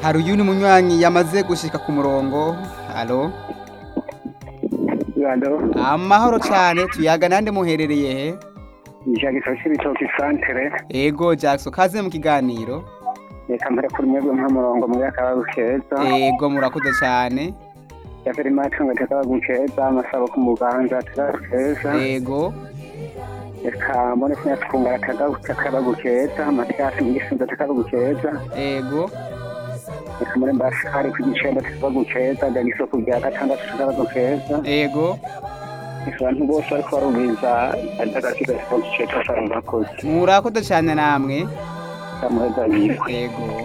hari uyu ni munywanyi yamaze gushyika ku murongo haro amahoro cyane tuyaga nande muherereye he ijagisho cy'ibitoki santere yego jackson kaze mu kiganiro reka mbere kuri mwebwe nka murongo muri akabagu keza yego murakoze cyane yaveri macunga takabagu keza amasabo ku muganza takabagu keza yego reka mbone kunyatwumbara takabagu keza matiyasi mu gisunzo takabagu keza yego reka muri mbashari ku gicenda takabagu keza jagisho ku bya gatandatu takabagu keza yego abantu bose ariko barumviriza agakika takabagu keza abantu bakoze murakoze cyane namwe kamuheza yitwa yego